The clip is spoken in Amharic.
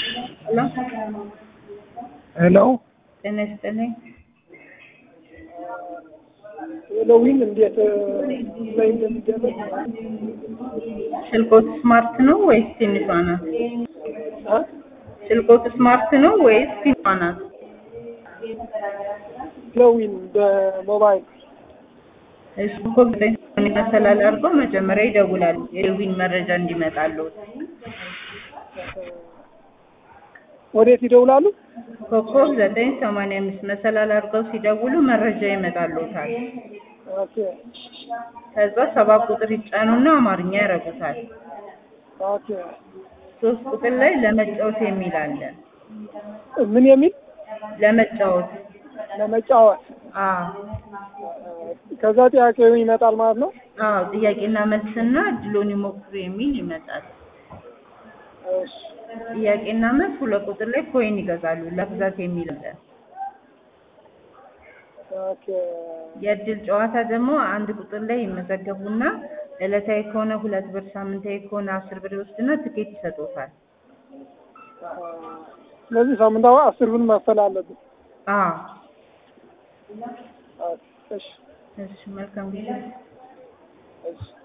ሄሎ ሄሎ ጤና ይስጥልኝ። ሄሎዊን እንዴት ላይ እንደሚደረግ ስልኮት ስማርት ነው ወይስ ትንሿ ናት? አ? ስልኮት ስማርት ነው ወይስ ትንሿ ናት? ሄሎዊን በሞባይል እሱ እኮ ዘጠኝ ሰማንያ መሰላል አድርገው መጀመሪያ ይደውላሉ የዊን መረጃ እንዲመጣልዎት። ወዴት ይደውላሉ? ኮከብ ዘጠኝ ሰማንያ አምስት መሰላል አድርገው ሲደውሉ መረጃ ይመጣልዎታል። ኦኬ ከዛ ሰባት ቁጥር ይጫኑና አማርኛ ያረጉታል። ኦኬ ሶስት ቁጥር ላይ ለመጫወት የሚል አለ። ምን የሚል ለመጫወት ለመጫወት አዎ ከዛ ጥያቄው ይመጣል ማለት ነው። አዎ ጥያቄና መልስና እድሎን ይሞክሩ የሚል ይመጣል። እሺ ጥያቄና መልስ ሁለት ቁጥር ላይ ኮይን ይገዛሉ ለብዛት የሚል አለ። ኦኬ የእድል ጨዋታ ደግሞ አንድ ቁጥር ላይ ይመዘገቡና ዕለታዊ ከሆነ ሁለት ብር፣ ሳምንታዊ ከሆነ አስር ብር ይወስድና ትኬት ይሰጡታል። ስለዚህ ሳምንታዊ አስር ብር መክፈል አለብን። አዎ ኦኬ እሺ እሺ መልካም ጊዜ። እሺ